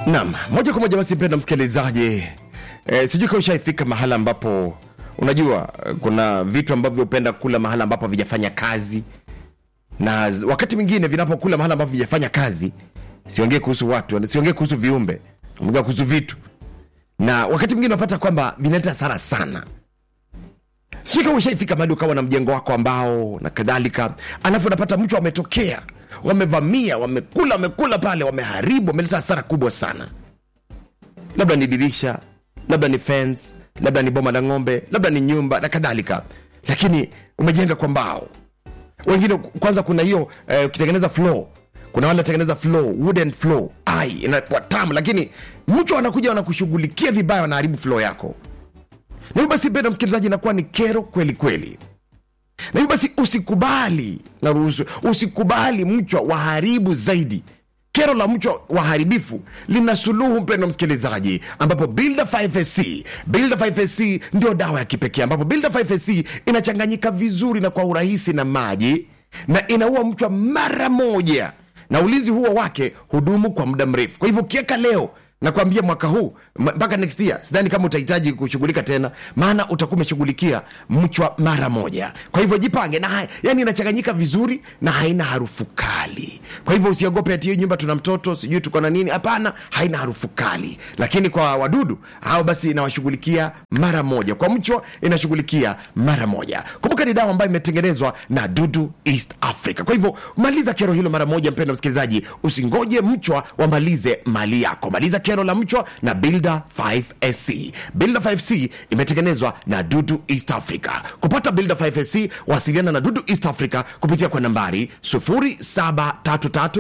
Naam, moja kwa moja basi, mpenda msikilizaji e, sijui kama ushaifika mahala ambapo unajua eh, kuna vitu ambavyo upenda kula mahala ambapo havijafanya kazi, na z- wakati mwingine vinapokula mahala ambapo havijafanya kazi, siongee kuhusu watu, siongee kuhusu viumbe, ongea kuhusu vitu, na wakati mwingine unapata kwamba vinaleta hasara sana sijui kama ushaifika mahali ukawa na mjengo wako ambao na kadhalika alafu unapata mtu wametokea wamevamia wamekula wamekula pale wameharibu wameleta hasara kubwa sana labda ni dirisha labda ni fence labda ni boma la ng'ombe labda ni nyumba na kadhalika lakini umejenga kwa mbao wengine kwanza kuna hiyo eh, ukitengeneza floor kuna wale watengeneza floor wooden floor ai inakuwa tamu lakini mtu wanakuja wanakushughulikia vibaya wanaharibu floor yako na hivyo basi mpenda msikilizaji inakuwa ni kero kweli kweli na hivyo basi usikubali na ruhusu usikubali mchwa waharibu zaidi kero la mchwa waharibifu lina suluhu mpendo msikilizaji ambapo builder 5ac builder 5ac ndio dawa ya kipekee ambapo builder 5ac inachanganyika vizuri na kwa urahisi na maji na inaua mchwa mara moja na ulinzi huo wake hudumu kwa muda mrefu kwa hivyo ukiweka leo nakwambia mwaka huu m- mpaka next year sidhani kama utahitaji kushughulika tena maana utakuwa umeshughulikia mchwa mara moja kwa hivyo jipange na hai- yani inachanganyika vizuri na haina harufu kali kwa hivyo usiogope ati hii nyumba tuna mtoto sijui tuko na nini hapana haina harufu kali lakini kwa wadudu hao basi inawashughulikia mara moja kwa mchwa inashughulikia mara moja kumbuka ni dawa ambayo imetengenezwa na dudu east africa kwa hivyo maliza kero hilo mara moja mpendo msikilizaji usingoje mchwa wamalize mali yako maliza kero la mchwa na builder 5sc builder 5c imetengenezwa na dudu east africa kupata builder 5sc wasiliana na dudu east africa kupitia kwa nambari 0733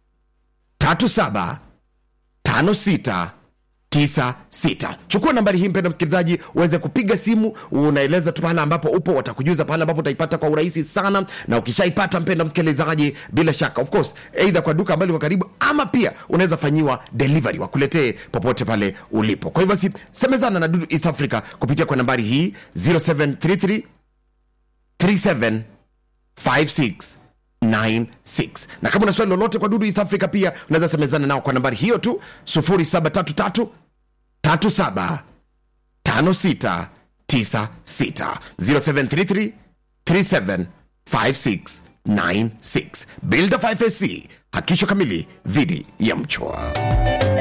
37 56 96 chukua nambari hii mpenda msikilizaji uweze kupiga simu unaeleza tu pahala ambapo upo watakujuza pahala ambapo utaipata kwa urahisi sana na ukishaipata mpenda msikilizaji bila shaka of course eidha kwa duka ambalo liko karibu ama pia unaweza fanyiwa delivery wakuletee popote pale ulipo kwa hivyo basi semezana na dudu east africa kupitia kwa nambari hii 0733 37 56 96 na kama una swali lolote kwa dudu east africa pia unaweza semezana nao kwa nambari hiyo tu 0733 37 56 96 0733 37 56 96 builder 5ac hakisho kamili dhidi ya mchwa